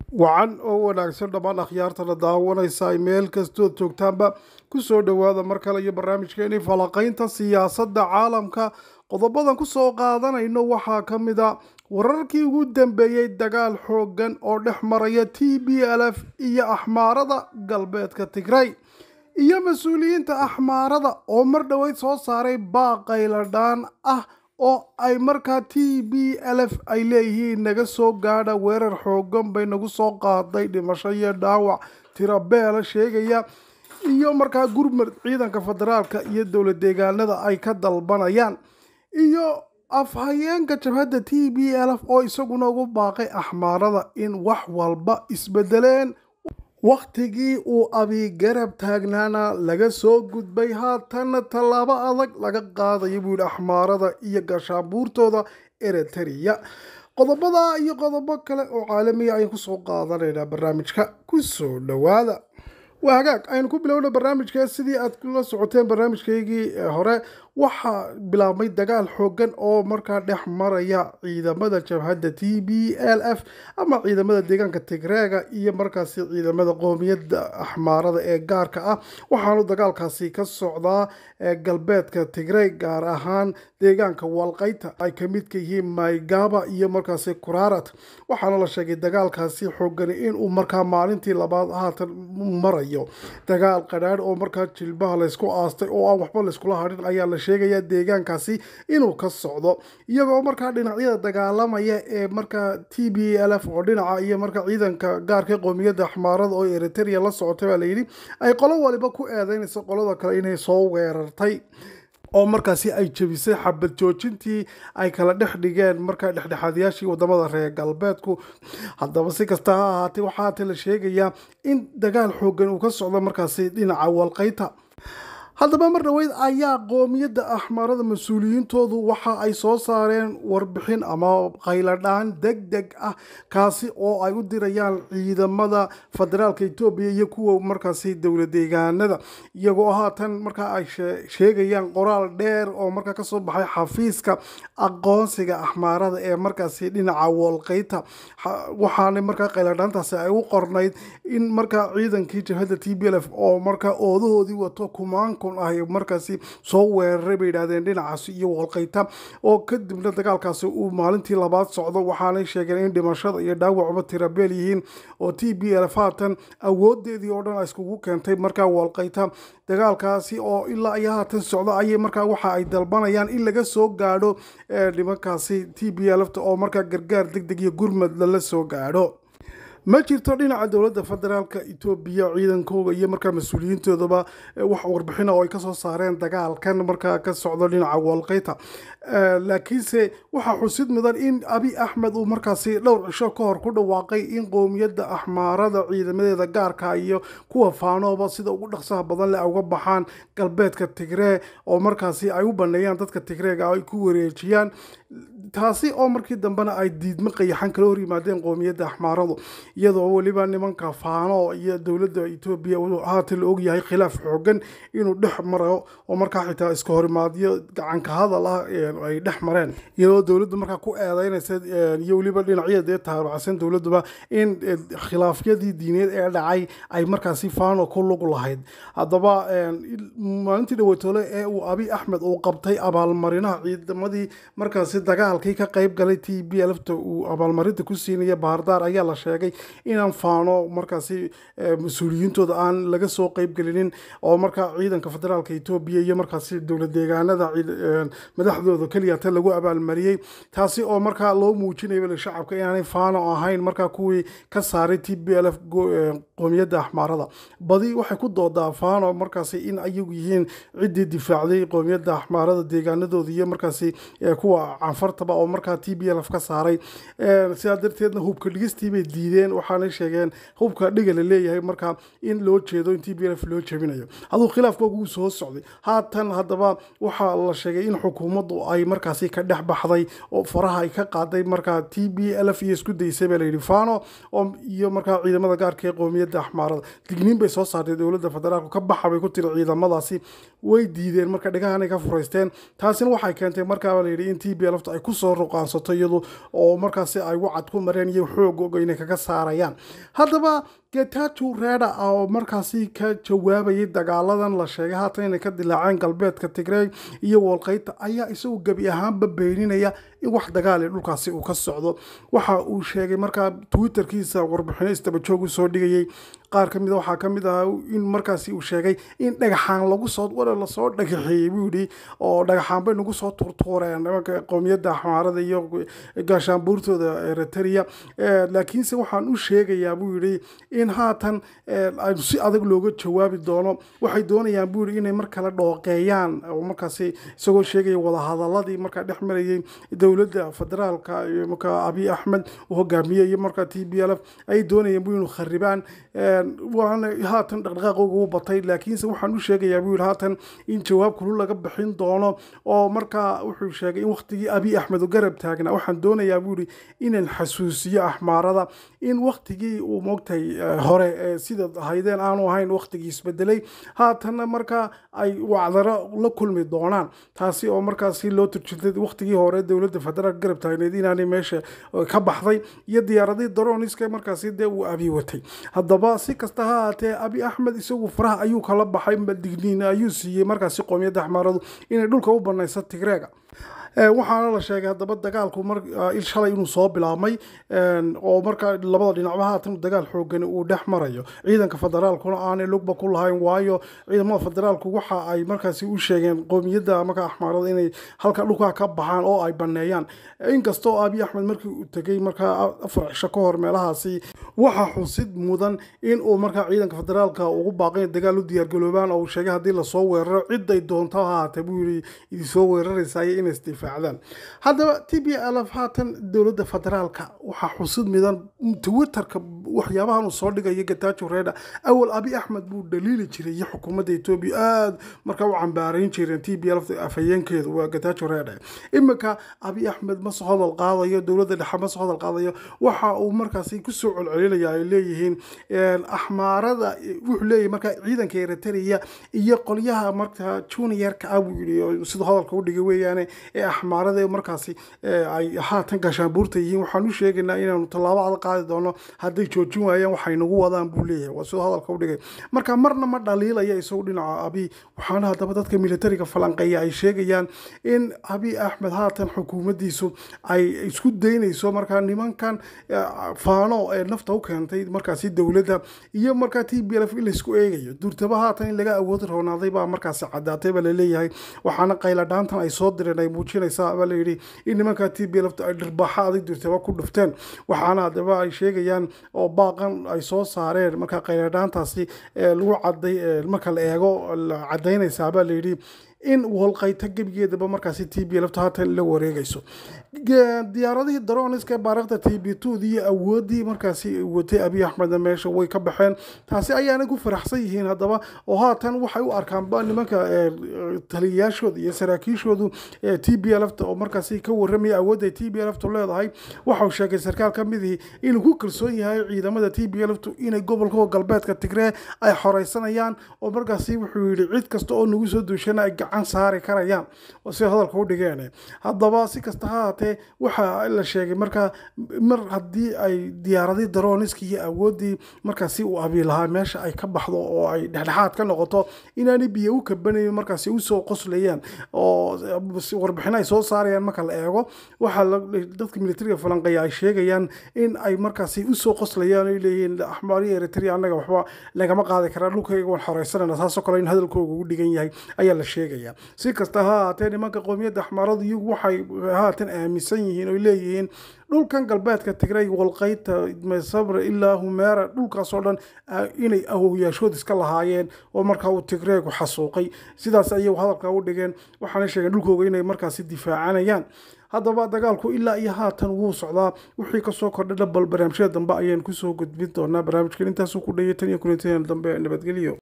wacan oo wanaagsan dhammaan akhyaartana daawanaysa ay meel kastood joogtaanba ku soo dhowaada mar kale iyo barnaamijkeeni falaqaynta siyaasadda caalamka qodobadan ku soo qaadanayno waxaa ka mid a wararkii ugu dambeeyey dagaal xooggan oo dhex maraya t b l f iyo axmaarada galbeedka tigray iyo mas-uuliyiinta axmaarada oo mar dhoweyd soo saaray baaqayladhaan ah oo ay markaa t b l f ay leeyihiin naga soo gaadha weerar xoogan bay nagu soo qaaday dhimasho iyo dhaawac tirabeela sheegaya iyo markaa gurmud ciidanka federaalka iyo dowlad deegaanada ay ka dalbanayaan iyo afhayeenka jabhadda t b l f oo isaguna ugu baaqay axmaarada in wax walba isbedeleen wakhtigii uu abigarab taagnaana laga soo gudbay haatanna tallaabo adag laga qaadayo buu yihi axmaarada iyo gaashaabuurtooda eritrea qodobada iyo qodobo kale oo caalamiya ayaan kusoo qaadanaynaa barnaamijka kusoo dhowaada waa hagaag aynu ku bilowna barnaamijka sidii aad la socoteen barnaamijkaygii hore waxaa bilaabmay dagaal xoogan oo markaa dhex maraya ciidamada jabhadda t b l f ama ciidamada deegaanka tigreega iyo markaasi ciidamada qoomiyadda axmaarada ee gaarka ah waxaanu dagaalkaasi ka socdaa galbeedka tigrey gaar ahaan deegaanka walqayta ay ka midka yihiin maygaba iyo markaasi kurarat waxaana la sheegay dagaalkaasi xoogani inuu markaa maalintii labaad haatan marayo dagaal qadhaadh oo markaa jilbaha laysku aastay oo aan waxba layskula hadhin ayaa la sheegaya deegaankaasi inuu ka socdo iyagoo markaa dhinacyada dagaalamaya ee markaa t b l f oo dhinaca iyo markaa ciidanka gaarka qoomiyadda axmaarada oo eritrea la socotay baa layidhi ay qolo waliba ku eedeynayso qolada kale inay soo weerartay oo markaasi ay jebisay xabad joojintii ay kala dhex dhigeen markaa dhexdhexaadayaashii wadamada reer galbeedku haddaba si kasta ha ahaatee waxaa haatee la sheegayaa in dagaal xoogan uu ka socdo markaasi dhinaca walqayta haddaba mar dhoweyd ayaa qoomiyadda axmaarada mas-uuliyiintoodu waxa ay soo saareen warbixin ama qayladhaan deg deg ah kaasi oo ay u dirayaan ciidamada federaalka etoobiya iyo kuwa markaasi dowlad deegaanada iyagoo haatan markaa ay sheegayaan qoraal dheer oo markaa kasoo baxay xafiiska aqoonsiga axmaarada ee markaasi dhinaca wolqeyta waxaana markaa qayladhaantaasi ay u qornayd in markaa ciidankii jabhadda t b l f oo markaa oodahoodii wato kumaanku ah markaasi soo weeraray bay yidhahdeen dhinacaasi iyo walqayta oo kadibna dagaalkaasi uu maalintii labaad socdo waxaanay sheegeen in dhimashada iyo dhaawacba tirabeel yihiin oo t b l haatan awoodeedii oo dhan a iskugu keentay markaa walqayta dagaalkaasi oo ilaa iyo haatan socdo ayay markaa waxa ay dalbanayaan in laga soo gaadho nimankaasi t b lfta oo markaa gargaar deg deg iyo gurmad lala soo gaadho ma jirto dhinaca dowladda federaalka etoobiya ciidankooga iyo markaa mas-uuliyiintoodaba wax warbixina oo ay kasoo saareen dagaalkan markaa ka socdo dhinaca walqeyta laakiinse waxaa xusid mudan in abi axmed uu markaasi dhowr cisho ka hor ku dhawaaqay in qoomiyadda axmaarada ciidamadeeda gaarka iyo kuwa faanooba sida ugu dhaqsaha badan leh uga baxaan galbeedka tigree oo markaasi ay u baneeyaan dadka tigreega ay ku wareejiyaan taasi oo markii dambena ay diidmo qayaxan kala hor yimaadeen qoomiyadda axmaaradu iyadoo weliba nimanka faano iyo dowladda etoobiya haatan la ogyahay khilaaf xoogan inuu dhex maro oo markaa xitaa iska horimaadyo gacanka hadal ah ay dhex mareen iyadoo dowladdu markaa ku eedeynaysa iyo weliba dhinacyada dee taaracsan dowladduba in khilaafyadii diineed ee dhacay ay markaasi faano ku lug lahayd haddaba maalintii dhawatoole ee uu abi axmed uu qabtay abaalmarinaha ciidamadii markaasi dagaalkii ka qayb galay t b lfta uu abaalmarinta ku siinaya bahardaar ayaa la sheegay inaan faano markaasi mas-uuliyiintooda aan laga soo qayb gelinin oo markaa ciidanka federaalka etoobiya iyo markaasi dowlad deegaanada madaxdooda keliyata lagu abaalmariyey taasi oo markaa loo muujinaya shacabka inaanay faano ahayn markaa kuwii ka saaray t b l f qoomiyadda axmaarada badi waxay ku doodaa faano markaasi in ayagu yihiin ciddii difaacday qoomiyadda axmaarada deegaanadooda iyo markaasi kuwa canfartaba oo markaa t b l f ka saaray sidaa darteedna hubka dhigistii bay diideen waxaanay sheegeen hubka dhiga la leeyahay markaa in loo jeedo in t b l f loo jebinayo haduu khilaafkooga uu soo socday haatan haddaba waxaa la sheegay in xukuumaddu ay markaasi ka dhex baxday oo faraha ay ka qaaday markaa t b l f iyo isku daysay baa layidhi fano iyo markaa ciidamada gaarka ee qoomiyadda axmaarada digniin bay soo saartay dowladda federaalku ka baxa bay ku tiri ciidamadaasi way diideen marka dhigahanay ka furaysteen taasina waxay keentay markaaba layidhi in t b lfta ay kusoo ruqaansato iyadu oo markaasi ay wacad ku mareen iyo xoog og inay kaga saaraan saarayaan haddaba getajo reda oo markaasi ka jawaabayay dagaaladan la sheegay haatan inay ka dilaaceen galbeedka tigreeg iyo wolqeyta ayaa isagu gebi ahaanba beeninaya in wax dagaal dhulkaasi uu ka socdo waxa uu sheegay markaa twitterkiisa warbixino istabajoog usoo dhigayay qaar ka mida waxaa kamid ahaa in markaasi uu sheegay in dhagaxaan lagu soo wara lasoo dhagaxeeyey buu yidhi oo dhagaxaan bay nagu soo turtuureen nimanka qowmiyadda xamaarada iyo gaashaanbuurtooda eritrea laakiinse waxaan u sheegayaa buu yidhi in haatan si adag looga jawaabi doono waxay doonayaan buu yidhi inay mar kale dhooqeeyaan oo markaasi isagoo sheegaya wadahadaladii markaa dhex marayay dowladda federaalka iyo markaa abiy axmed uu hogaamiyey iyo markaa t b l f ay doonayaan buu inuu kharibaan waana haatan dhaqdhaqaaqooga u batay laakiinse waxaan u sheegayaa buu yidhi haatan in jawaab kulul laga bixin doono oo markaa wuxuu sheegay in waqtigii abiy axmed uu garab taagnaa waxaan doonayaa buu yidhi inaan xasuusiyo axmaarada in waqtigii uu moogtay hore sida haydeen aanu ahayn waqtigii isbedelay haatanna markaa ay wacdaro la kulmi doonaan taasi oo markaasi loo turjintay waqtigii hore dowladda federaalk garab taagneed inaanay meesha ka baxday iyo diyaaradii daroniska markaasi dee uu abiy watay haddaba si kasta ha haatee abi axmed isagu faraha ayuu kala baxay digniin ayuu siiyey markaasi qoomiyadda axmaaradu inay dhulka u banayso tigreega waxaana la sheegay haddaba dagaalku il shalay inuu soo bilaabmay oo markaa labada dhinacba haatan dagaal xoogani uu dhex marayo ciidanka federaalkuna aanay lugba ku lahayn waayo ciidamada federaalku waxa ay markaasi u sheegeen qoomiyadda markaa axmaarada inay halka dhulkaa ka baxaan oo ay baneeyaan inkastoo abiy axmed markii uu tegay markaa afar cisho ka hor meelahaasi waxaa xusid mudan in uu markaa ciidanka federaalka ugu baaqay dagaal u diyaargaloobaan oo uu sheegay haddii lasoo weeraro ciday doonto ha haatee buu yidhi idinsoo weeraraysayo inay isdifaacdaan haddaba t b l f haatan dowladda federaalka waxaa xusid midan twitterka waxyaabahan uu soo dhigayo gatajo reda awal abi axmed buu dhaliili jiray iyo xukuumadda etoobiya aada markaa u cambaarayn jireen t b l afhayeenkeedu waa gatajo reda iminka abi axmed ma soo hadal qaadayo dowladda dhexe ma soo hadal qaadayo waxa uu markaasi kusoo celcelinaya ay leeyihiin axmaarada wuxuu leeyahay markaa ciidanka eritrea iyo qolyaha markaa juniorka ah buu yidhi siduu hadalka u dhigay weeyaane ee axmaarada markaasi ay haatan gaashaanbuurta yihiin waxaan u sheegaynaa inaanu tallaabo adag qaadi doono hadday joojin waayaan waxay nagu wadaan buu leeyahay waa siduu hadalka u dhigay marka marna ma dhaliilaya isagu dhinaca abi waxaana haddaba dadka militariga falanqeeya ay sheegayaan in abi axmed haatan xukuumaddiisu ay isku daynayso markaa nimankan faano ee nafta u keentay markaasi dowladda iyo markaa t b l f in laysku eegayo durtaba haatan in laga awood roonaaday baa markaasi caddaatay baa laleeyahay waxaana qayladhaantan ay soo direen ay muujinaysaa baa layidhi in nimankaa t b l f ay dhirbaaxa adag durtaba ku dhufteen waxaana haddaba ay sheegayaan oo baaqan ay soo saareen markaa qayladhaantaasi lagu caday marka la eego cadaynaysaa baa layidhi in wolqayta gebigeedaba markaasi t b lafta haatan la wareegayso diyaaradihii daroniska baaraqda t b td iyo awooddii markaasi watay abiy axmedna meesha way ka baxeen taasi ayaana ku faraxsan yihiin haddaba oo haatan waxay u arkaanba nimanka taliyayaashooda iyo saraakiishoodu t b lfta oo markaasi ka waramaya awoodda t b lftu leedahay waxau sheegay sarkaal ka midii inuu ku kalsoon yahay ciidamada t b lftu inay gobolka galbeedka tigree ay xoreysanayaan oo markaasi wuxuu yidhi cid kasta oo nagu soo duushana ay gacan saari karayaan oo si hadalka u dhigeen haddaba si kasta ha haatee waxaa la sheegay markaa mar haddii ay diyaaradii daroniski iyo awooddii markaasi uu abi lahaa meesha ay ka baxdo oo ay dhexdhexaad ka noqoto inaanay biyo u kabanayn markaasi usoo qoslayaan oo warbixino ay soo saarayaan marka la eego waxaa dadka militariga falanqeeya ay sheegayaan in ay markaasi usoo qoslayaan ay leeyihiin axmaariya eritrea annaga waxba lagama qaadi karaa dhulkayga waan xoreysanayna taasoo kale in hadalkooga ugu dhigan yahay ayaa la sheegaya si kasta ha haatee nimanka qowmiyadda axmaaradu iyagu waxay haatan aaminsan yihiin oy leeyihiin dhulkan galbeedka tigray walqayta mesabre ilaa humeera dhulkaasoo dhan inay awowyaashood iska lahaayeen oo markaa uu tigreegu xasuuqay sidaas ayay hadalka u dhigeen waxaana sheegeen dhulkooga inay markaasi difaacanayaan haddaba dagaalku ilaa iyo haatan wuu socdaa wixii kasoo kordha dhabal barnaamijyada dambe ayaan kusoo gudbin doonaa barnaamijkan intaasuu ku dhayay tan iyo kulantadan dambe nabadgelyo